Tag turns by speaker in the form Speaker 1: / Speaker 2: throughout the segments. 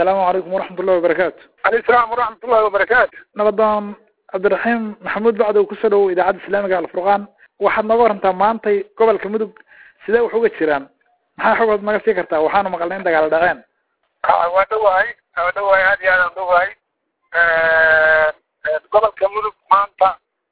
Speaker 1: asalaamu calaykum waraxmat ullahi wabarakaatu
Speaker 2: alayh salaam waraxmat ullahi wabarakaatu
Speaker 1: nabadoon cabdiraxiim maxamuud bacdow kusoo dhawow idaacadda islaamiga alfurqaan waxaad nooga warantaa maantay gobolka mudug sidee wax uga jiraan maxaa xogood naga sii kartaa waxaanu maqalnay in dagaal dhaceen
Speaker 2: waa dhawahay waa dhawahay aad iyo aad aan dhawahay gobolka mudug maanta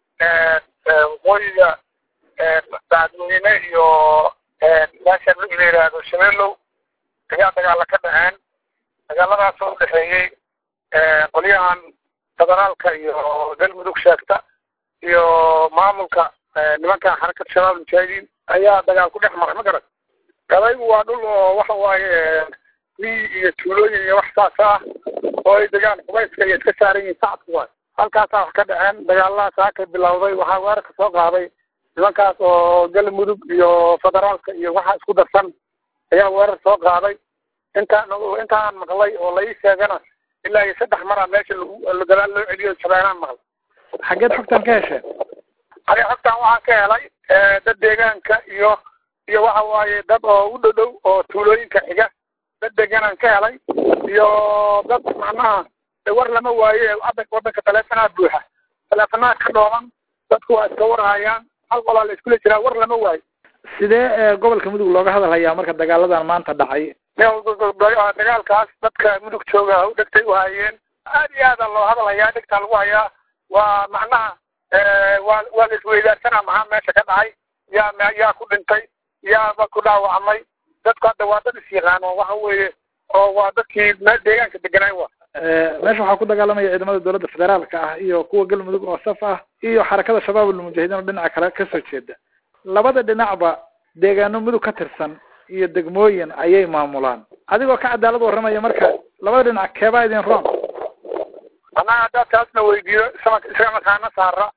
Speaker 2: waqooyiga dacadweyne iyo meesha la yidhaahdo shabeelow ayaa dagaala ka dhaceen dagaaladaas oo udhexeeyey qolyahan federaalka iyo galmudug sheegta iyo maamulka nimankan xarakada shabaab mujaahidiin ayaa dagaal ku dhex maray ma garan gabaygu waa dhul oo waxa waaye miyi iyo tuulooyin iyo wax saas ah oo ay degaan qubayska iyo iska saaran yihiin sacadku waay halkaasaa wax ka dhaceen dagaaladaas aa ka bilowday waxaa weerarka soo qaaday nimankaas oo galmudug iyo federaalka iyo waxa isku darsan ayaa weerar soo qaaday intaan intaan maqlay oo la ii sheegana ilaa iyo saddex maraa meesha lagu gadaal loo celiyo shabeelaan maqlay
Speaker 1: xaggeed xogtaan ka hesheen
Speaker 2: aniga xogtaan waxaan ka helay dad deegaanka iyo iyo waxa waaye dad oo u dhow dhow oo tuulooyinka xiga dad deganaan ka helay iyo dad macnaha war lama waaye wadanka taleefonaad buuxa taleefonaad ka dhooban dadku waa iska warhayaan hal qolaa la iskula jiraa war lama waayo
Speaker 1: sidee gobolka mudug looga hadal hayaa marka dagaaladan maanta dhacay
Speaker 2: dagaalkaas dadka mudug jooga u dhegtay u hayeen aad iyo aada loo hadal hayaa dhegtaa lagu hayaa waa macnaha waa waa la isweydaarsanaa maxaa meesha ka dhacay yaa yaa ku dhintay yaaba ku dhaawacmay dadku hadda waa dad is yaqaano waxa weeye oo waa dadkii meel deegaanka deganaay wa
Speaker 1: meesha waxaa ku dagaalamaya ciidamada dowladda federaalka ah iyo kuwa galmudug oo saf ah iyo xarakada shabaab almujaahidiin oo dhinaca kale kasoo jeeda labada dhinacba deegaano mudug ka tirsan iyo degmooyin ayay maamulaan adigoo ka cadaalad warramaya marka labada dhinac keebaa idin roon
Speaker 2: annaga haddaad taasna weydiiyo isama isaga makaana saara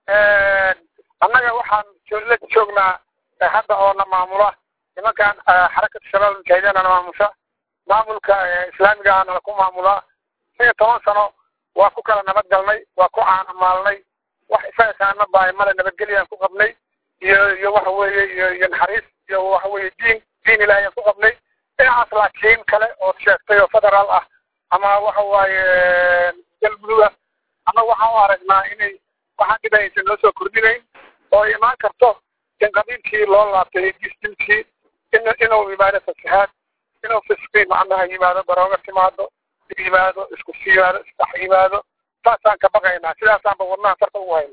Speaker 2: annaga waxaan la joognaa hadda oo na maamula nimankan xarakada shabaab almujaahidiin na maamusha maamulka islaamiga ahna laku maamulaa shan iyo toban sano waa ku kala nabad galnay waa ku caanamaalnay wax isaga kaana baay male nabadgelyaan ku qabnay iyo iyo waxa weeye iyo iyo naxariis iyo waxa weeye diin diin ilaahiyaan ku qabnay dhinacaas laakiin kale oo sheegtay oo federaal ah ama waxa waaye galmudug ah ama waxaan u aragnaa inay waxaan dhib aysan noo soo kordhinayn oo imaan karto in qabiilkii loo laabtay distilkii in inuu yimaado fasahaad inuu fisqi macnaha yimaado darooga timaado yimaado isku yimaado isdhex yimaado saasaan ka baqaynaa sidaasaanba wadnaha tarta ugu hayna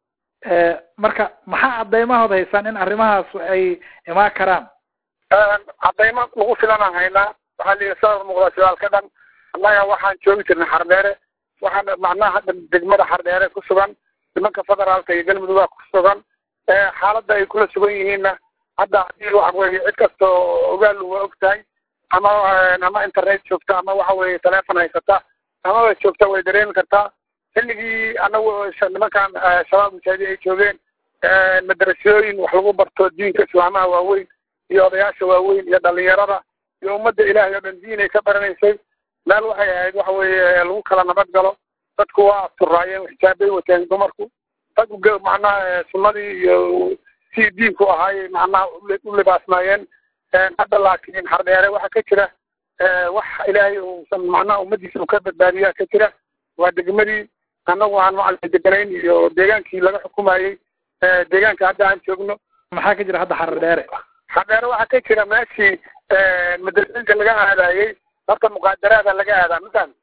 Speaker 1: marka maxaa cadaymahood haysaan in arrimahaas ay imaan karaan
Speaker 2: cadaymo lagu filanaan haynaa waxaa la yidhi sawir muuqda shibaalka dhan annaga waxaan joogi jirnay xardheere waxaan macnaha hadda degmada xardheere ku sugan nimanka federaalka iyo galmuduga ku sugan xaaladda ay kula sugan yihiinna hadda hadii waxa weeye cid kasta oo ogaal waa og tahay ama ama internet joogta ama waxa weeye teleefon haysata amaba joogta way dareemi kartaa xilligii anagu nimankan shabaab mujaahidiin ay joogeen madrasooyin wax lagu barto diinka islaamaha waaweyn iyo odayaasha waaweyn iyo dhalinyarada iyo ummadda ilaahay oo dhan diinay ka baranaysay meel waxay ahayd waxa weeye lagu kala nabad galo dadku waa asturaayeen xijaabay wateen dumarku rag macnaha sunnadii iyo si diinku ahaayay macnaha u libaasmaayeen hadda laakiin xardheere waxa ka jira wax ilaahay uusan macnaha ummadiisa u ka badbaadiyaa ka jira waa degmadii annagu aan macalin deganayn iyo deegaankii laga xukumayey deegaanka hadda aan joogno
Speaker 1: maxaa ka jira hadda xardheere
Speaker 2: xardheere waxaa ka jira meeshii madrasooyinka laga aadayey horta muqaadaraada laga aadaa masan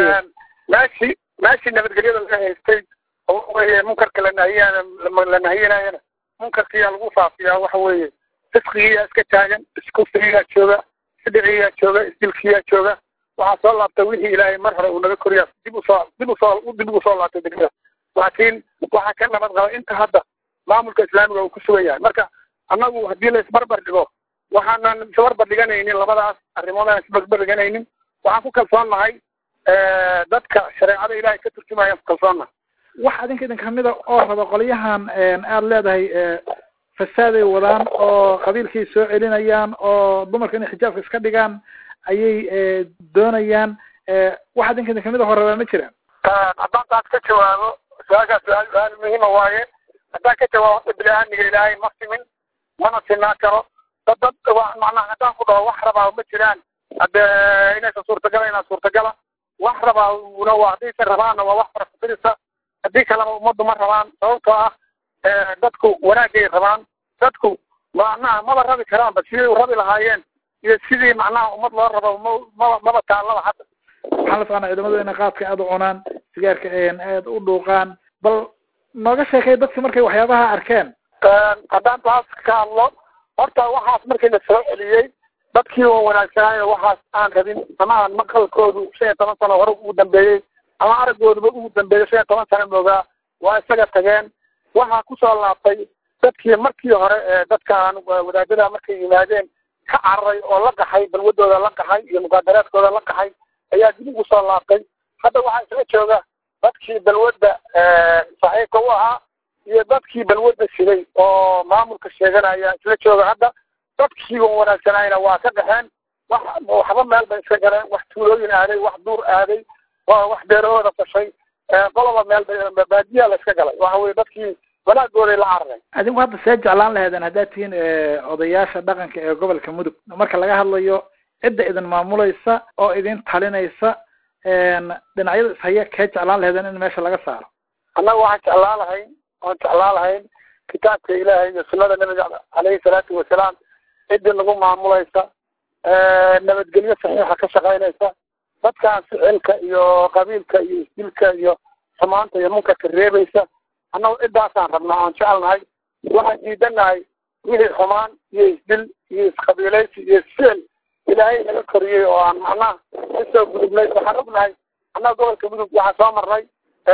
Speaker 2: meeshii meeshii nabadgelyada laga haystay oo weye munkarka la nahiyana la nahiyinayana munkarkiyaa lagu faafiyaa waxa weeye fisqigiyaa iska taagan iskufrigiyaa jooga isdhiciyaa jooga isdilkiyaa jooga waxaa soo laabtay wixii ilaahay mar hore uu naga koriyaa dib usoo dib usoo dib ugu soo laabtay degmada laakiin waxaa ka nabad qaba inta hadda maamulka islaamiga uu ku sugan yahay marka annagu haddii la isbarbar dhigo waxaanan isbarbar dhiganaynin labadaas arrimood aan isbarbar dhiganaynin waxaan ku kalsoonnahay dadka shareecada ilaahay ka turjumayaan ku kalsoonnahay
Speaker 1: wax adinka idin kamid a oo raba qolyahan aada leedahay fasaaday wadaan oo qabiilkay soo celinayaan oo dumarka inay xijaabka iska dhigaan ayay doonayaan wax adinka idin kamid a horabaa ma jiraan
Speaker 2: haddaan taas ka jawaabo su-aashaas su-aal su-aal muhiima waaye haddaan ka jawaabo horta bini-aadmiga ilaahay ma simin mana sinaa karo dad dad macnaha haddaan ku dhaho wax rabaa ma jiraan hadde inaysan suurtagala inaa suurtagala rabaa una waa haddaysa rabaanna waa wax farafirisa haddii kaleba ummaddu ma rabaan sababtoo ah dadku wanaagay rabaan dadku macnaha maba rabi karaanba siday u rabi lahaayeen iyo sidii macnaha ummad loo rabo maba maba taallaba hadda
Speaker 1: waxaan la soconaa ciidamadu inay qaadka aada u cunaan sigaarka aada u dhuuqaan bal nooga sheekay dadki markay waxyaabaha arkeen
Speaker 2: haddaan taas ka hadlo horta waxaas markii la soo celiyey dadkii oo wanaagsanaayo waxaas aan rabin ama aan maqalkoodu shan iyo toban sano hore ugu dambeeyey ama araggooduba ugu dambeeyey shan iyo toban sano moogaa waa isaga tageen waxaa kusoo laabtay dadkii markii hore ee dadkaan wadaadada markay yimaadeen ka cararay oo la qaxay balwadooda la qaxay iyo mugaadaraadkooda la qaxay ayaa dib ugu soo laabtay hadda waxaa isla jooga dadkii balwadda saxiibka u ahaa iyo dadkii balwadda siday oo maamulka sheeganaya isla jooga hadda dadkii on wanaagsanayna waa ka dhaxeen wax waxba meel bay iska galeen wax tuulooyin aaday wax duur aaday wax beerahooda fashay qoloba meel bay baadiyaa la iska galay waxa weye dadkii wanaagooday la carareen
Speaker 1: adinku hadda see jeclaan laheedeen haddaad tihiin odayaasha dhaqanka ee gobolka mudug marka laga hadlayo cidda idin maamulaysa oo idin talinaysa dhinacyada ishaya kee jeclaan laheedeen in meesha laga saaro
Speaker 2: annaga waxaan jeclaan lahayn waan jeclaan lahayn kitaabka ilaahay iyo sunada nabiga caleyhi salaatu wasalaam ciddii nagu maamulaysa nabadgelyo saxiixa ka shaqaynaysa dadkaan ficilka iyo qabiilka iyo isdilka iyo xumaanta iyo munkarka reebaysa annagu ciddaasaan rabnaa aan jecelnahay waxaan diidanahay wixii xumaan iyo isdil iyo isqabiilaysi iyo isficil ilaahay naga koriyey oo aan macnaha kasoo gudubnay waxaan ognahay annaga gobolka mudug waxaan soo marnay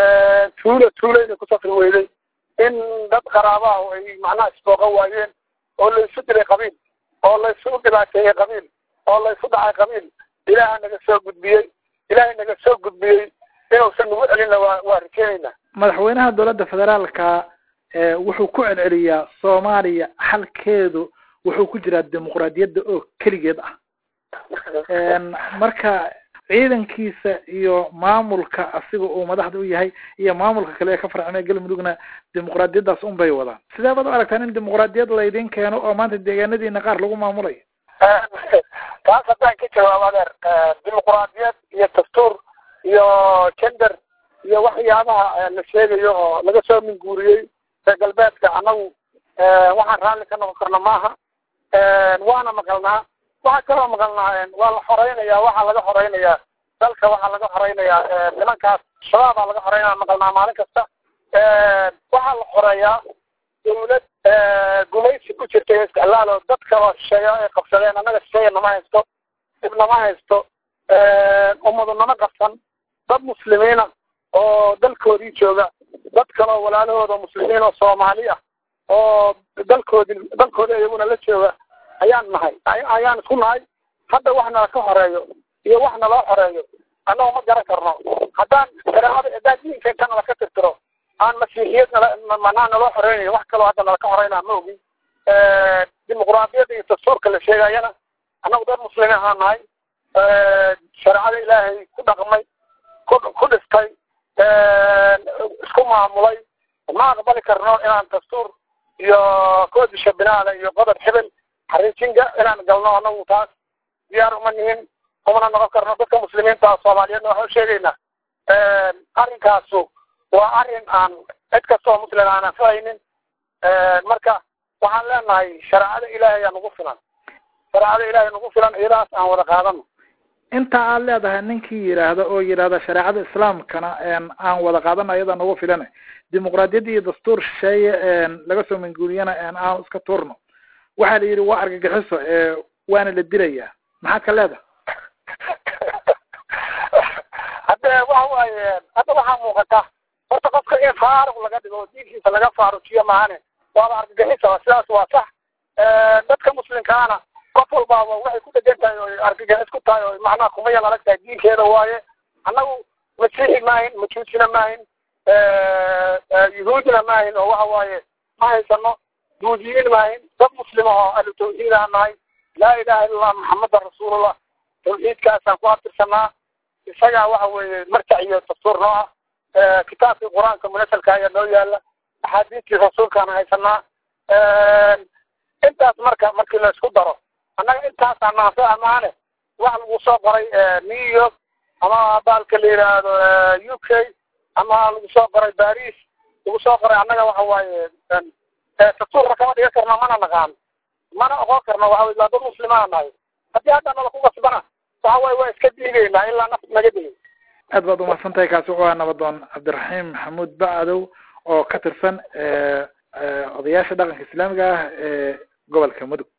Speaker 2: tuulo tuulayna ku safri weyday in dad qaraabaha ay macnaha isbooqan waayeen oo la isu dilay qabiil oo la isu dhibaateeyey qabiil oo la isu dhacay qabiil ilaaha naga soo gudbiyey ilaahay naga soo gudbiyey inuusan nagu celinna waa waa rajeenayna
Speaker 1: madaxweynaha dowladda federaalka wuxuu ku celceliyaa soomaaliya xalkeedu wuxuu ku jiraa dimuqraadiyadda oo keligeed ah marka ciidankiisa iyo maamulka asiga uu madaxda u yahay iyo maamulka kale ee ka farcamay galmudugna dimuqraadiyaddaas un bay wadaan sidee baad u aragtaan in dimuqraadiyad laydin keeno oo maanta deegaanadiina qaar lagu maamulayo
Speaker 2: taas haddaan ka jawaabo adeer dimuqraadiyad iyo dastuur iyo gender iyo waxyaabaha la sheegayo oo laga soo minguuriyey reer galbeedka annagu waxaan raalli ka noqon karna maaha waana maqalnaa waxaa kaloo maqalnaa waa la xoreynaya waxaa laga xoreynayaa dalka waxaa laga xoreynayaa nimankaas shabaabaa laga xoreynaya maqalnaa maalin kasta waxaa la xoreeyaa dawlad gumaysi ku jirta iyo isticlaal oo dad kaloo shisheeya ay qabsadeen annaga shisheeya nama haysto dib nama haysto ummadu nama qabsan dad muslimiina oo dalkoodii jooga dad kaloo walaalahooda muslimiin oo soomaali ah oo dalkoodi dalkoodi iyaguna la jooga ayaan nahay ayaan isku nahay hadda wax nala ka horeeyo iyo wax naloo xoreeyo annago ma garan karno haddaan shareecada haddaan diinka inta nala ka tirtiro aan masiixiyad nala manaa naloo xoreynayo wax kaloo hadda nala ka horeynaa ma ogi dimuqraadiyadda iyo dastuurka la sheegayana annagu dad muslimiin ahaan nahay shareecada ilaahay ku dhaqmay ku ku dhistay isku maamulay ma aqbali karno inaan dastuur iyo koodisha binaada iyo qodob xibel xariijinga inaan galno anagu taas diyaar uma nihin umana noqon karno dadka muslimiinta soomaaliyeedna waxaan sheegaynaa arrinkaasu waa arrin aan cid kasta oo muslim aan anfahaynin marka waxaan leenahay shareecada ilaahay aa nagu filan shareecada ilaahay nagu filan iyadaas aan wada qaadano
Speaker 1: inta aad leedahay ninkii yidhaahda oo yidhaahda shareecada islaamkana aan wada qaadano ayadaa nagu filan dimuqraadiyadda iyo dastuur shisheeye laga soo manguuriyana aan iska tuurno waxaa la yidhi waa argagixiso waana la dilayaa maxaad ka leedahay
Speaker 2: hadde waxa waaye hadda waxaa muuqata horta qofka in faaruq laga dhigo oo diinkiisa laga faarujiyo maahane waaba argagixisa sidaas waa sax dadka muslimkaana qof walbaaba waxay ku dhegan tahay oo argagixis ku tahay oo macnaha kuma yal adag tahay diinkeeda waaye annagu masiixi maahin majuusina maahin yuhuudina maahin oo waxa waaye ma haysano duudiyiin maahin dad muslima oo ahlu tawxiid aan nahay laa ilaha illa allah maxamadan rasuulullah tawxiidkaasaan ku abtirsanaa isagaa waxa weeye marjac iyo dastuur noo ah kitaabkii qur-aanka munasalka ayaa noo yaala axaadiistii rasuulkaan haysanaa intaas marka markii la isku daro annaga intaasaan naanso amaane wax lagu soo qoray new york ama baalka la yidhaahdo u k ama lagu soo qoray baris lagu soo qoray annaga waxa waaye satuurna kama dhigan karno mana naqaan mana oqon karno waxa waa dad muslimaana nahay haddii hadda nala ku qasbana waxa waaye waa iska diideynaa ilaa nafta naga dilay
Speaker 1: aad baad umahadsan tahay kaasi wuxuu ahaa nabadoon cabdiraxiim maxamuud bacdow oo ka tirsan odayaasha dhaqanka islaamiga ah ee gobolka mudug